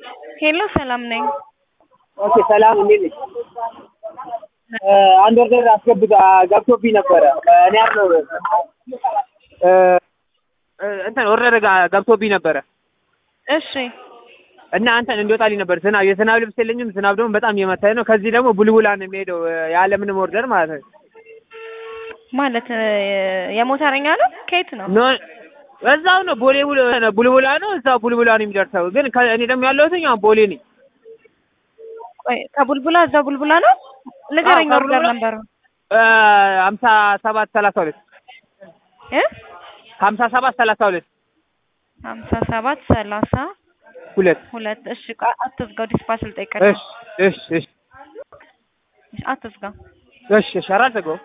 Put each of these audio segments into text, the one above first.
ሄሎ ሰላም ነኝ። ኦኬ ሰላም፣ እንዴት ነሽ? አንድ ወርደር አስገብቶ ገብቶብኝ ነበረ። እኔ ያለው እንትን ወርደር ገብቶብኝ ነበረ እሺ እና አንተን እንዲወጣልኝ ነበር። ዝናብ የዝናብ ልብስ የለኝም። ዝናብ ደግሞ በጣም እየመታኝ ነው። ከዚህ ደግሞ ቡልቡላ ነው የሚሄደው ያለምንም ወርደር ማለት ነው። ማለት የሞተረኛ ነው? ከየት ነው? ኖ እዛው ነው ቦሌ ቡል- ቡልቡላ ነው። እዛው ቡልቡላ ነው የሚደርሰው። ግን ከ- እኔ ደግሞ ያለሁት ያው ቦሌ ነኝ። ቆይ ከቡልቡላ እዛው ቡልቡላ ነው? ንገረኝ አዎ፣ ኦርደር ከቡልቡላ- ነበሩ ሀምሳ ሰባት ሰላሳ ሁለት እ ሀምሳ ሰባት ሰላሳ ሁለት ሀምሳ ሰባት ሰላሳ ሁለት ሁለት እሺ ቆይ አትዝጋው፣ ዲስፓች ልጠይቀህ እሺ እሺ እሺ አትዝጋው። እሺ እሺ ኧረ አልዘጋውም።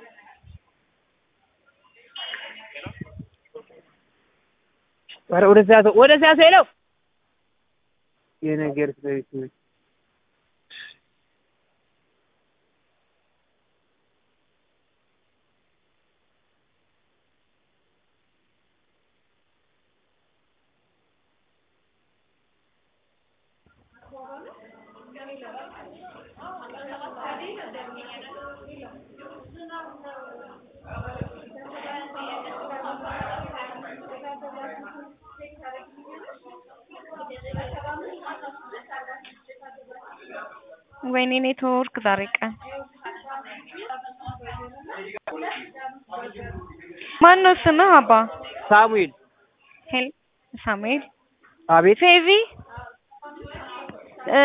ኧረ ወደዚያ ያዘው ወደዚያ ያዘው ይለው የነገር ስለቤት ነው። ወይኔ ኔትወርክ ዛሬ ቀን ማን ነው ስምህ? አባ ሳሙኤል ሄል ሳሙኤል አቤት ፌቪ እ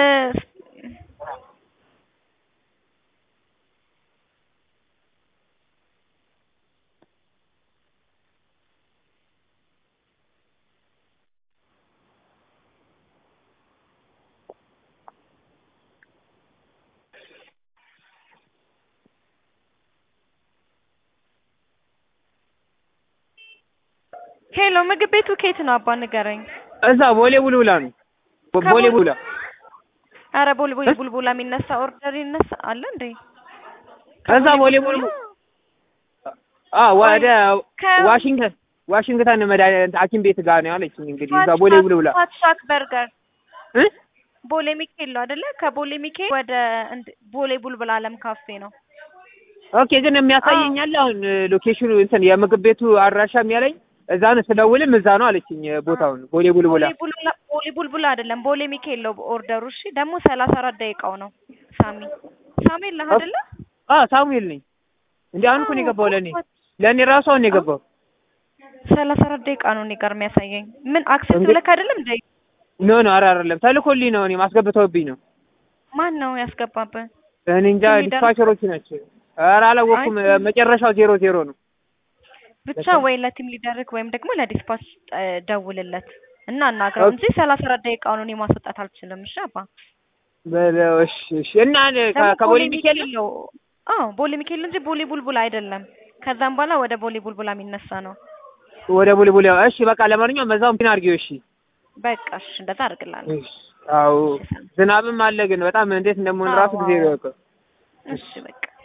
ሄሎ ምግብ ቤቱ ከየት ነው አባ ንገረኝ። እዛ ቦሌ ቡልቡላ ነው። ቦ- ቦሌ ከቦሌ- ቡልቡላ አረ ቡልቡል ቡልቡላ የሚነሳ ኦርደር ይነሳ አለ እንዴ? እዛ ቦሌ ቡልቡላ አ ወደ ከ- ዋሽንግተን ዋሽንግተን መድኃኒት ሐኪም ቤት ጋር ነው ያለችኝ። እንግዲህ እዛ ቦሌ ቡልቡላ ፋት ሻክ በርገር እ ቦሌ ሚካኤል ነው አይደለ? ከቦሌ ሚካኤል ወደ እንድ- ቦሌ ቡልቡል አለም ካፌ ነው። ኦኬ ግን የሚያሳየኝ አለ አሁን ሎኬሽኑ እንትን የምግብ ቤቱ አድራሻ የሚያለኝ እዛ ነው። ስደውልም እዛ ነው አለችኝ ቦታውን ቦሌ ቡልቡላ። ቦሌ ቡልቡላ ቦሌ ቡልቡላ አይደለም ቦሌ ሚካኤል ነው ኦርደሩ። እሺ ደግሞ ሰላሳ አራት ደቂቃው ነው። ሳሚ ሳሙኤል ነህ አይደለ? አ ሳሙኤል ነኝ። እንዴ አሁን እኮ ነው የገባው ለኔ ለኔ ራሱ አሁን ነው የገባው። ሰላሳ አራት ደቂቃ ነው እኔ ጋር የሚያሳየኝ። ምን አክሴፕት እንዴ- ብለክ አይደለም እንዴ? ኖ ኖ ኧረ አይደለም ተልኮልኝ ነው እኔም አስገብተውብኝ ነው። ማን ነው ያስገባብህ? እኔ እንጃ የሚደርስ- ዲስፓቸሮች ናቸው። ኧረ አላወኩም። አይ- መጨረሻው ዜሮ ዜሮ ነው። ብቻ ወይ ለቲም ሊደርክ ወይም ደግሞ ለዲስፓች እ፣ ደውልለት እና አናግረው ኦኬ። እንጂ ሰላሳ አራት ደቂቃውን እኔ ማስወጣት አልችልም። እሺ አባ በለው እሺ እሺ። እና እኔ ከ- ደግሞ ከቦሌ ሚካኤል ነው። አዎ ቦሌ ሚካኤል እንጂ ቦሌ ቡልቡላ አይደለም። ከዛም በኋላ ወደ ቦሌ ቡልቡላ የሚነሳ ነው። ወደ ቡልቡላ እሺ። በቃ ለማንኛውም በዛውም ፒን አድርጊው እሺ። በቃ እሺ እንደዛ አድርግላለሁ። እሺ። አዎ ዝናብም አለ ግን በጣም እንዴት እንደምሆን ራሱ ጊዜ አዎ። ነው ያውቀው። እሺ በቃ